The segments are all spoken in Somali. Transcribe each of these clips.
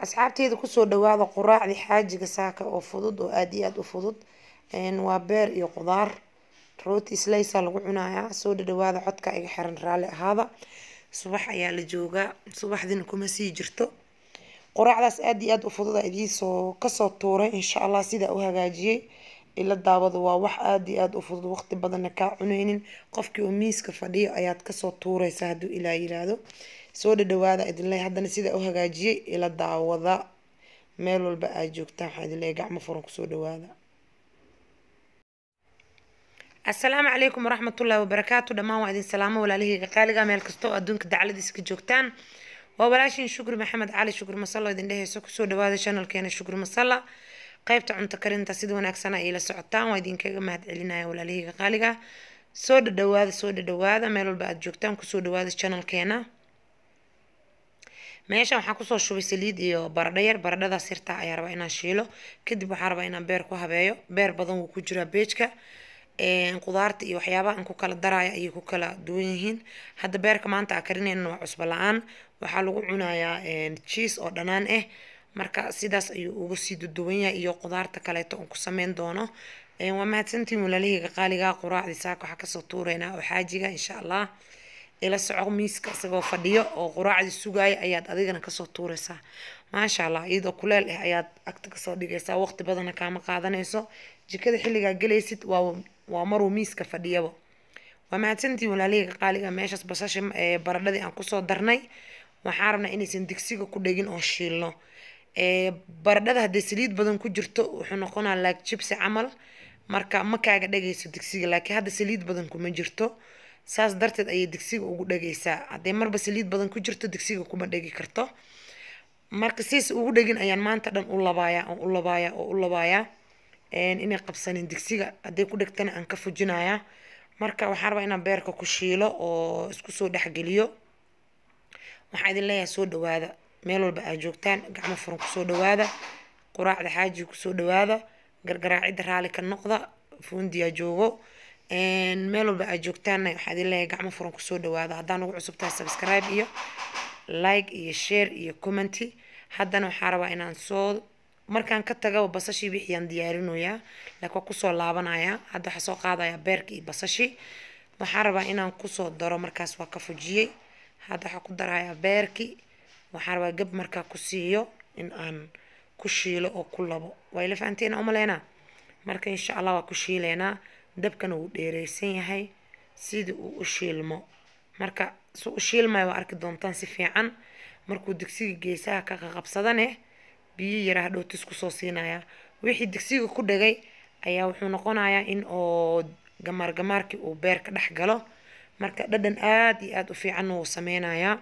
asxaabteeda kusoo dhawaada quraacdii xaajiga saaka oo fudud oo aada iyo aada u fudud waa beer iyo qudaar rooti slaysa lagu cunayaa soo dhadhawaada codka iga xiran raalli ahaada subax ayaa la joogaa subaxdina kuma sii jirto quraacdaas aada iyo aada u fudud a idiisoo kasoo tuuray insha allah sidaa u hagaajiyey ila daawada waa wax aada iyo aada u fudud waqti badanna kaa cuneynin qofkii oo miiska fadhiyo ayaad kasoo tuureysaa hadduu ilaa yiraahdo soo dhadhawaada idinle haddana sidaa u hagaajiyey ila daawada meel walba aad joogtaan waxaa idinleeya gacmo furan kusoo dhawaada asalaamu calaykum waraxmatullaahi wabarakaatu dhammaan waa idin salaamo walaalahayga qaaliga meel kasta oo adduunka dacladiisa ka joogtaan waa walaashin shukri maxamed cali shukri masalo idin dheheyso kusoo dhawaada channelkeena shukri masala qaybta cunto karinta sida wanaagsan ay la socotaan waa idinkaga mahad celinaya walaalahayga qaaliga soo dhadhawaada soo dhadhawaada meel walba aad joogtaan kusoo dhawaada channelkeena meeshan waxaan kusoo shubay saliid iyo baradho yar baradhadaas yartaa ayaa rabaa inaan shiilo kadib waxaa rabaa inaan beer ku habeeyo beer badan wuu ku jiraa beejka qudaarta iyo waxyaabaha aan ku kala daraayo ayay ku kala duwan yihiin hadda beerka maanta aa karinayna waa cusbo la-aan waxaa lagu cunayaa cheese oo dhanaan ah marka sidaas ayuu uga sii duduwan yahay iyo qudaarta kaleeto oon ku sameyn doono waa mahadsantiin walaalahayga qaaliga quraacdii saaka waxaa kasoo tuureynaa oo xaajiga insha allah ila soco miiska isagoo fadhiyo oo quraacdii sugaaya ayaad adigana kasoo tuureysaa maasha allah iyadoo kuleel ah ayaad agta kasoo dhigaysaa waqti badana kaama qaadanayso jikada xilligaa gelaysid waa waa maruu miiska fadhiyaba waa mahadsantiin walaalahayga qaaliga meeshaas basasha baradhadii aan kusoo darnay waxaan rabnaa inaysan digsiga ku dhegin oo shiilno baradhada hadday saliid badan ku jirto wuxuu noqonaa laag jibsi camal marka ma kaaga dhagayso digsiga laakiin hadda saliid badan kuma jirto saas darteed ayay digsiga ugu dhagaysaa hadday marba saliid badan ku jirto digsiga kuma dhegi karto marka siis ugu dhegin ayaan maanta dhan u labaaya oo u labaaya oo u labaaya inay qabsanin digsiga hadday ku dhegtana aan ka fujinayaa marka waxaan rabaa inaan beerka ku shiilo oo isku soo dhexgeliyo waxaa idin leeyahay soo dhawaada meel walba aad joogtaan gacmo furan kusoo dhawaada quraacda xaaji kusoo dhawaada gargaraacidda raali ka noqda fuundiyaa joogo meel walba aad joogtaanna waxaa idin leeyahay gacmo furan kusoo dhawaada haddaan ugu cusub tahay subscribe iyo like iyo share iyo commenty haddana waxaa rabaa inaan soo markaan ka tagaba basashii wixiyaan diyaarinayaa laakiin waa kusoo laabanayaa hadda waxaa soo qaadayaa beerka iyo basashi waxaan rabaa inaan kusoo daro markaas waa ka fujiyey hadda waxaa ku darayaa beerki waxaan rabaa gab markaa ku siiyo in aan ku shiilo oo ku labo waa ila fahanteena umaleynaa marka insha allah waa ku shiileynaa dabkana wuu dheereysan yahay sidii uu u shiilmo marka si u shiilmaya waa arki doontaan si fiican markuu digsiga geesaha ka qaqabsadane biyo yaraa hadhowtis kusoo siinaya wixii digsiga ku dhagay ayaa wuxuu noqonayaa in oo gamaar gamaarkii uu beerka dhex galo marka dhadhan aada iyo aada u fiicanna wuu sameynayaa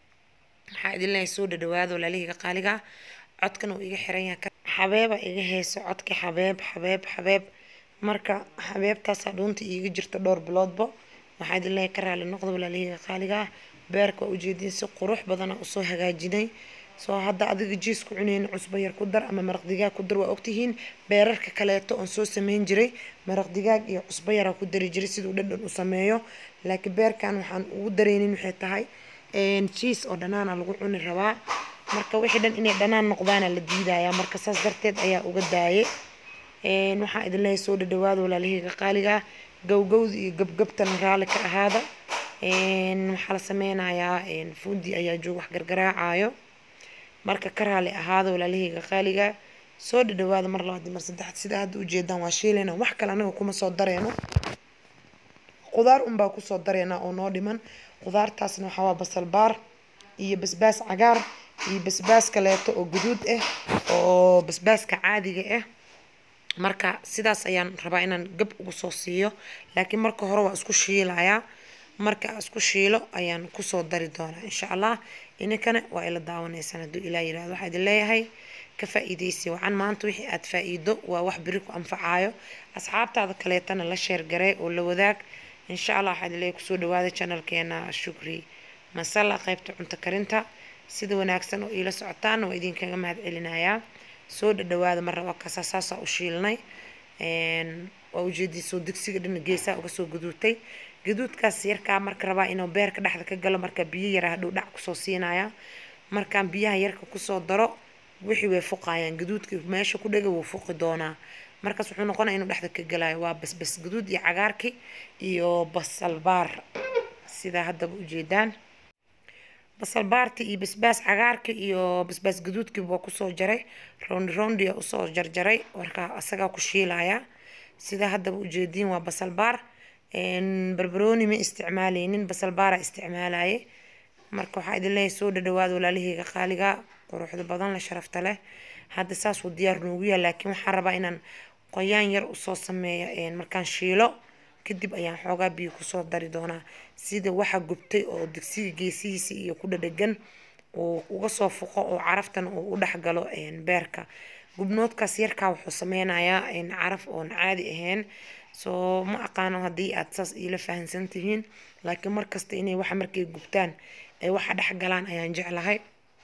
waxaa idin leeyahay soo dhadhawaado walaalihiga qaaliga codkana uu iga xiran yahay xabeeba iga heyso codka xabeeb xabeeb xabeeb marka xabeebtaasaa dhuunta iiga jirta dhowr biloodba waxaa idin leeyahay ka raali noqda walaalihiga qaaliga beerka waa ujeediin si qurux badana usoo hagaajinay soo hadda adiga jiis ku cuneyna cusbo yar ku dar ama maraq digaag ku dar waa ogtihiin beerarka kaleeto oon soo sameyn jiray maraq digaag iyo cusbo yaraa ku dari jiray siduu dhadhan u sameeyo laakiin beerkan waxaan ugu dareynin waxay tahay jiis oo dhanaana lagu cuni rabaa marka wixii dhan inay dhanaan noqdaana la diidayaa marka saas darteed ayaa uga daaye waxaa idin leeyahay soo dhadhawaada walaalahayga qaaliga gowgowda iyo gabgabtana raalli ka ahaada waxaa la sameynayaa fuundi ayaa joog wax gargaraacayo marka ka raali ahaada walaalahayga qaaliga soo dhadhawaada mar labaad mar saddexaad sida hadda ujeedaan waa shiilayna wax kale anaga kuma soo dareeno qudaar unbaa kusoo dareena oo noo dhiman qudaartaasna waxaa waa basal baar iyo basbaas cagaar iyo basbaas kaleeto oo guduud ah oo basbaaska caadiga ah marka sidaas ayaan rabaa inaan gab ugu soo siiyo laakiin marka hore waa isku shiilayaa marka isku shiilo ayaan kusoo dari doonaa insha allah ininkana waa ila daawanaysaan hadduu ilaa yirahdo waxaa idin leeyahay ka faa-iideysi wacan maanta wixii aada faa-iido waa wax beri ku anfacayo asxaabtaada kaleetana la sheergaree oo la wadaag insha allah waxaa idin leeyahay kusoo dhawaada channelkeena shukri masala qaybta cunto karinta sida wanaagsan oo iila socotaan waa idinkaga mahad celinayaa soo dhadhawaada marna waa kasaa saasaa u shiilnay waa ujeediisoo digsiga dhina geesaa uga soo guduutay gaduudkaas yarkaa marka rabaa inuu beerka dhexda ka galo marka biyo yara hadhow dhac kusoo siinaya markaan biyaha yarka kusoo daro wixii way fuqayaan gaduudkii meesha ku dhega wuu fuqi doonaa markaas wuxuu noqonaya inuu dhexda ka galayo waa basbas gaduud iyo cagaarki iyo basal baar sidaa haddaba ujeedaan basal baarti iyo basbaas cagaarki iyo basbaas gaduudkii waa kusoo jaray rondi rondia usoo jarjaray markaa asagaa ku shiilaya sidaa haddaba ujeediin waa basal baar barbarooni ma isticmaaleynin basal baara isticmaalaye marka waxaa idin leeyahay soo dhadhawaada walaalaheyga qaaliga quruxda badan la sharafta leh hadda saas uu diyaar noogu yahay laakiin waxaan rabaa inaan qoyaan yar usoo sameeyo markaan shiilo kadib ayaan xoogaa biyo kusoo dari doonaa sida waxa gubtay oo digsiga geesihiisa iyo ku dhadhagan uu uga soo fuqo oo caraftan uu u dhexgalo beerka gubnoodkaas yarkaa wuxuu sameynayaa caraf oon caadi ahayn soo ma aqaano haddii aad saas iila fahansan tihiin laakiin markasta inay waxa markay gubtaan ay waxa dhex galaan ayaan jeclahay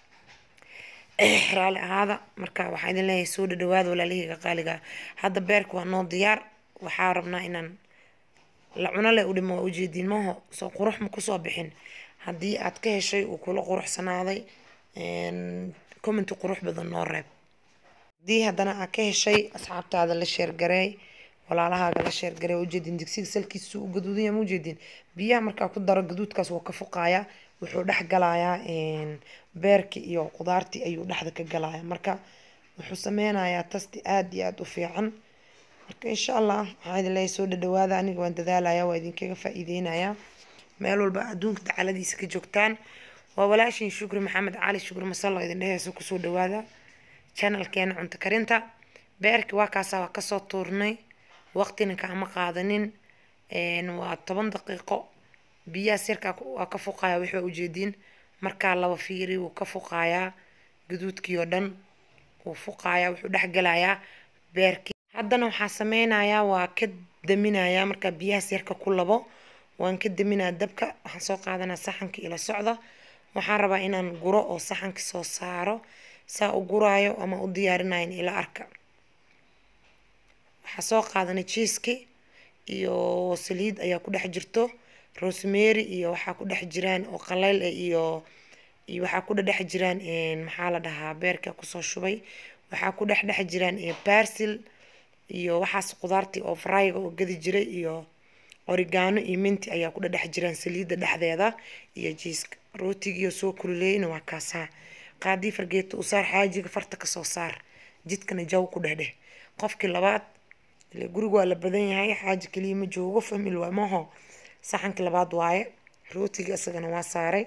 raali ahaada marka waxaa idin leeyahay soo dhadhawaada walaalaheyga qaaliga hadda beerka waa noo diyaar waxaa rabnaa inaan la cuno leh u dhimo waa ujeediin maho soo qurux ma kusoo bixin haddii aad ka heshay uu kula quruxsanaaday commenti qurux badan noo reeb haddii haddana aad ka heshay asxaabtaada la sheergareey walaalahaaga la sheergareey waa ujeediin digsiga salkiisa u gaduudanya ma ujeediin biyaha markaa ku daro gaduudkaas waa ka fuqayaa wuxuu dhex galayaa beerkii iyo qudaartii ayuu dhexda ka galayaa marka wuxuu sameynayaa tasti aada iyo aada u fiican marka insha allah waxaa idin leeyahay soo dhadhawaada aniga waan dadaalaya waa idinkaga faa-iideynayaa meel walba adduunka dacaladiisa ka joogtaan waa walaashin shukri maxamed cali shukri masallo idin dheheyso kusoo dhawaada channelkeena cunto karinta beerki waa kaasa waa kasoo tuurnay waqtina kaama qaadanin waa toban daqiiqo biyahaas yarkaa waa ka fuqaya waxbaa ujeediin markaa laba fiiri wuu ka fuqayaa gaduudkii oo dhan wuu fuqayaa wuxuu dhex galayaa beerkii haddana waxaa sameynayaa waa ka daminayaa markaa biyahaas yarka ku labo waan ka daminaa dabka waxaan soo qaadanaa saxanka ila socda waxaan rabaa inaan guro oo saxanka soo saaro saa u guraayo ama u diyaarinayo ila arka waxaa soo qaadanay jiiski iyo saliid ayaa ku dhex jirto rosemary iyo waxaa ku dhex jiraan oo qaleyl ah iyo iyo waxaa ku dhex jiraan maxaa la dhahaa beerka kusoo shubay waxaa ku dhex dhex jiraan barsil iyo waxaas qudaartii oo fryga oo gadi jiray iyo origano iyo minti ayaa ku dhex jiraan saliidda dhexdeeda iyo jiiska rootigiiyo soo kululeeyna waa kaasaa qaadii fargeeto u saar xaajiga farta kasoo saar jidkana jaw ku dhexdheh qofkii labaad ile guriga waa la badan yahay xaaji kaliya ma joogo famil waa maho saxankii labaad waaye rootiga isagana waa saaray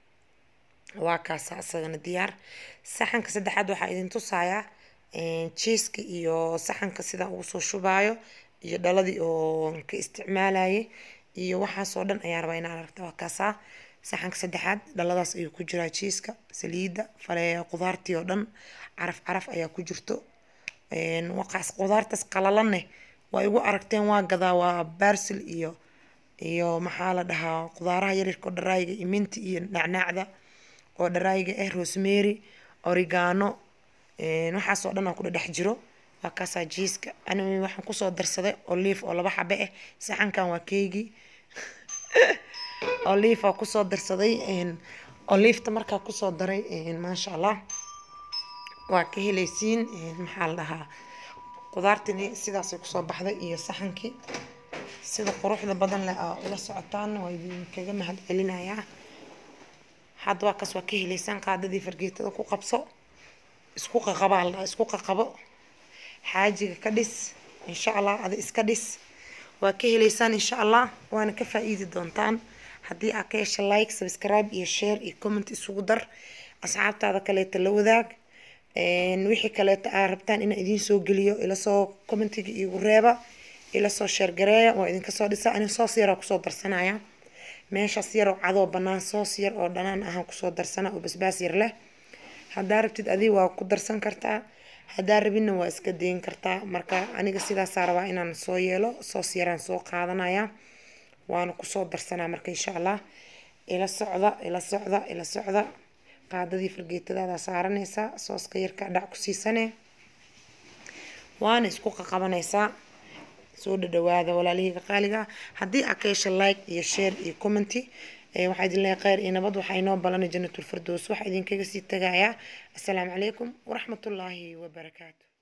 waa kaasa isagana diyaar saxanka saddexaad waxaa idin tusayaa jiiska iyo saxanka sidaan ugu soo shubaayo iyo dhaladii oo ka isticmaalayay iyo waxaasoo dhan ayaa rabaa inaan aragta waa kaasaa saxanka saddexaad dhaladaas ayuu ku jiraa jiiska saliidda fale qudaartii oo dhan caraf caraf ayaa ku jirto waqaas qudaartaas qalalaneh waa igu aragteen waa gadaa waa barsil iyo iyo maxaa la dhahaa qudaaraha yaryarka oo dharaayiga iyo minti iyo nacnaacda oo dharaayiga ah rosemary origano waxaasoo dhan aa ku dhex jiro waa kaasaa jiiska ani waxaan kusoo darsaday olive oo laba xabe ah saxankan waa keygii olive aa kusoo darsaday oliveta markaa kusoo daray maasha allah waa ka helaysiin maxaa la dhahaa qudaartini sidaasay kusoo baxday iyo saxankii sida quruxda badan leh aa ula socotaan waa idinkaga mahad celinayaa hadda waa kaas waa ka helaysaan qaadadii fargeetada ku qabso isku qaqabaa la isku qaqabo xaajiga ka dhis insha allah ada iska dhis waa ka helaysaan insha allah waana ka faa-iidi doontaan haddii aad ka hesha like subscribe iyo share iyo comment isugu dar asxaabtaada kaleeta la wadaag wixii kaleeta aad rabtaan inaan idiin soo geliyo ila soo commentiga iigu reeba ila soo sheergareeya waa idinka soo dhisa ani soos yaraa kusoo darsanaya meeshaas yaroo cadoo banaan soos yar oo dhanaan ahaan kusoo darsana oo basbaas yar leh haddaa rabtid adii waa ku darsan kartaa haddaa rabinna waa iska dayin kartaa marka aniga sidaasaa rabaa inaan soo yeelo soos yaraan soo qaadanaya waana kusoo darsanaa marka insha allah ila socda ila socda ila socda qaadadii fargeetadaada saaranaysaa sooska yarka dhac ku siisane waana isku qaqabanaysaa soo dhadhawaada walaalahayga qaaliga haddii aad ka hesha like iyo share iyo commenty waxaa idin leeyahay kheyr iyo nabad waxaa inoo balanay janatulfirdows waxaa idinkaga sii tagayaa assalaamu calaykum waraxmatullaahi wabarakaatu